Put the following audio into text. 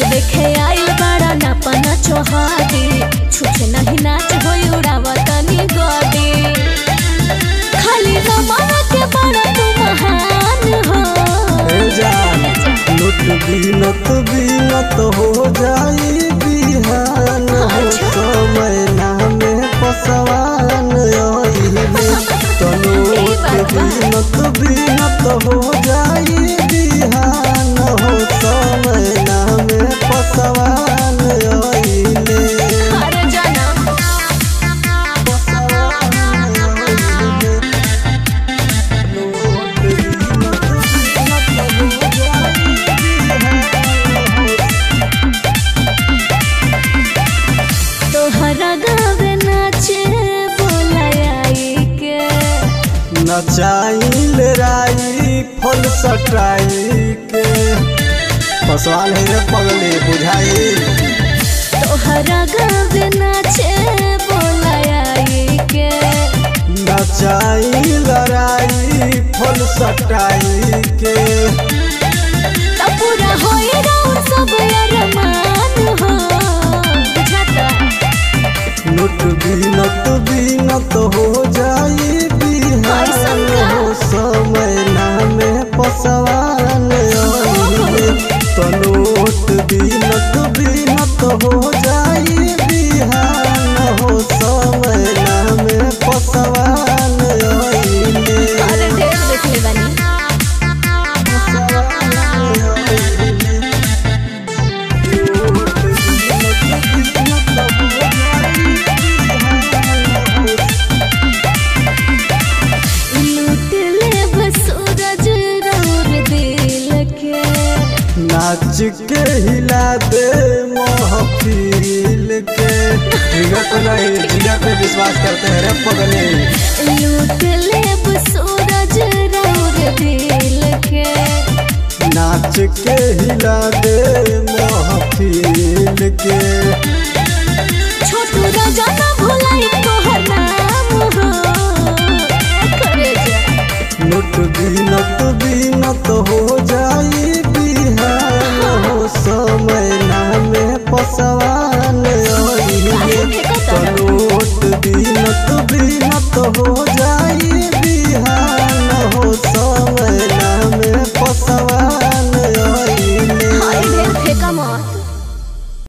देखे आइल बड़ा नापना चोहादी छुछे नहीं नाच होई उड़ावा तनी गोदी खाली रमावा के बड़ा तू महान हो हे जान लुट बीनत बीनत हो जाई बिहान हो समय नामे पसवान आइले तलोट बीनत बीनत हो जाई बिहान हो समय नामे पसवान आइले अरे जनम पसवान आइले लोट बीनत बीनत हो जाई बिहान हो तोहरा गावे नाचे बोलाई के नचाइल राई फल सटाई के पसवान है रे पगली बुझाई तोहरा गावे नाचे बोलाई के नचाइल राई फल सटाई के तब पूरा होई राउर सब अरमान हो बुझाता लुट बीनत बीनत हो जाई बिहान हो समय नामे पसवान आइले तलोट बीनत बीनत हो जाई बिहान हो समय नामे पसवान आइले अरे ढेर देखले बानी पसवान आइले लोट बीनत बीनत हो जाई बिहान हो लूट ले बस सूरज राउर दिल के नाच के हिला दे महफिल के जिगर पे नहीं जिगर पे विश्वास करते हैं रे पगले लूट ले बस सूरज राउर दिल के नाच के हिला दे महफिल के